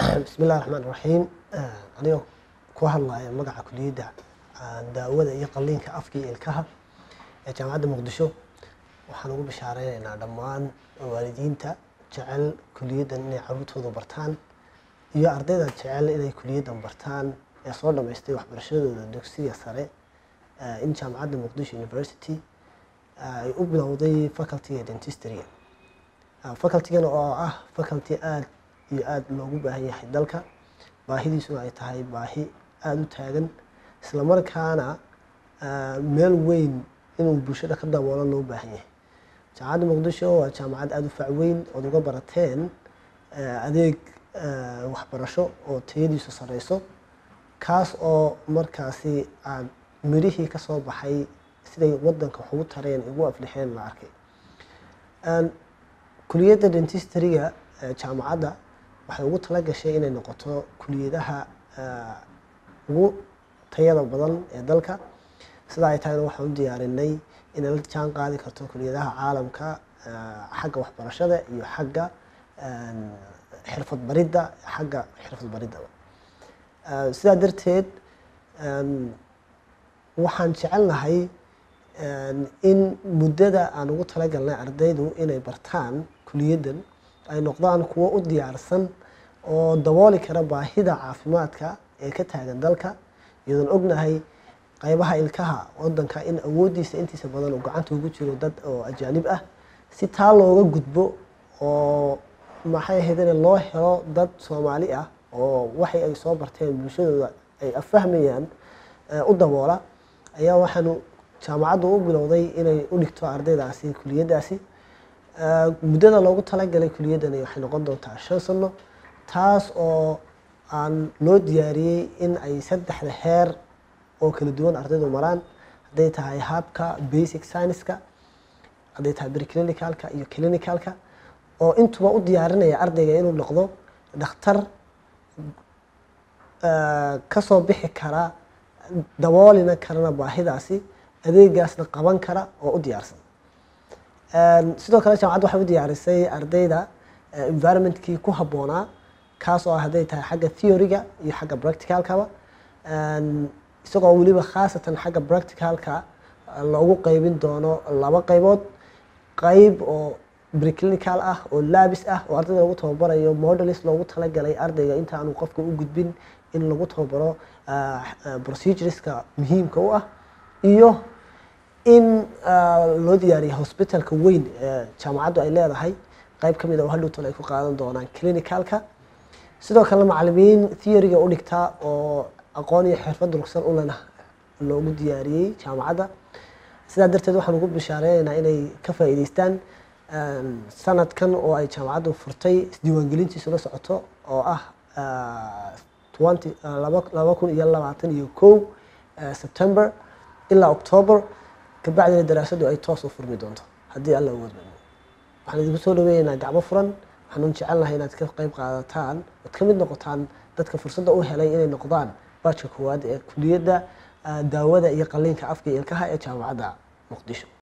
bismillahi raxmaan raxiim anigoo ku hadlaya magaca kuliyadda daawada iyo qalliinka afka iyo ilkaha ee jaamacadda muqdisho waxaan ugu bishaareynayna dhammaan waalidiinta jecel kuliyaddan inay caruurtooda bartaan iyo ardayda jecel inay kuliyaddan bartaan ee soo dhammaystay waxbarashadooda dugsiga sare in jaamacadda muqdisho university ay u bilowday facultyga dentistryga facultygan oo ah faculty aada iyo aada loogu baahan yahay dalka baahidiisuna ay tahay baahi aada u taagan islamarkaana meel weyn inuu bulshada ka daboolo loo baahan yahay jaamacadda muqdisho waa jaamacad aada u facweyn ood uga barateen adeeg waxbarasho oo tayadiisu sareyso kaas oo markaasi aada mirihii ka soo baxay siday wadanka wax ugu tareen ugu aflixeen la arkay kuliyadda dentistryga jaamacadda waxay ugu tala gashay inay noqoto kuliyadaha ugu tayada badan ee dalka sidaa ay tahayna waxaan u diyaarinay inay la jaan qaadi karto kuliyadaha caalamka xagga waxbarashada iyo xagga xirfad baridda xagga xirfad bariddaba sidaa darteed waxaan jecelnahay in muddada aan ugu talagalnay ardaydu inay bartaan kuliyaddan ay noqdaan kuwo u diyaarsan oo dabooli kara baahida caafimaadka ee ka taagan dalka iyadoon ognahay qaybaha ilkaha wadanka in awooddiisa intiisa badan uu gacanta ugu jiro dad oo ajaanib ah si taa looga gudbo oo maxay ahayd in loo helo dad soomaali ah oo waxay ay soo barteen bulshadooda ay afahmayaan u daboola ayaa waxaanu jaamacaddu u bilowday inay u dhigto ardaydaasi kuliyaddaasi muddada loogu talagalay kuliyaddani waxay noqon doontaa shan sano taas oo aan loo diyaariyey in ay saddexda heer oo kala duwan ardaydu maraan hadday tahay habka basic scienceska hadday tahay preclinicalka iyo clinicalka oo intuba u diyaarinaya ardayga inuu noqdo dhakhtar kasoo bixi kara daboolina karana baahidaasi adeegaasna qaban kara oo u diyaarsan sidoo kale jaamacadda waxay u diyaarisay ardayda environmentkii ku habboonaa kaas oo ah hadday tahay xagga theoryga iyo xagga practicalkaba isagoo weliba khaasatan xagga practicalka loogu qeybin doono laba qeybood qeyb oo preclinical ah oo laabis ah oo ardayda lagu tababarayo modelis loogu talagalay ardayga inta aanu qofka u gudbin in lagu tababaro procedureska muhiimka u ah iyo in loo diyaariya hosbitalka weyn ee jaamacaddu ay leedahay qeyb ka mid a oo hadhowtan ay ku qaadan doonaan clinicalka sidoo kale macalimiin theoryga u dhigtaa oo aqoon iyo xirfad durugsan u lena loogu diyaariyey jaamacadda sidaa darteed waxaan ugu bishaareynayna inay ka faa'iideystaan sanadkan oo ay jaamacaddu furtay isdiiwaangelintiisu la socoto oo ah laba kun iyo labaatan iyo kow september ilaa october kabacdina daraasaddu ay toos u furmi doonto haddii alla uga badmo waxaan idinku soo dhaweynaynaa gacmo furan waxaanu jecelnahay inaad ka qayb qaadataan ood ka mid noqotaan dadka fursadda u helay inay noqdaan baajka koowaad ee kuliyadda daawada iyo qalliinka afka iyo ilkaha ee jaamacadda muqdisho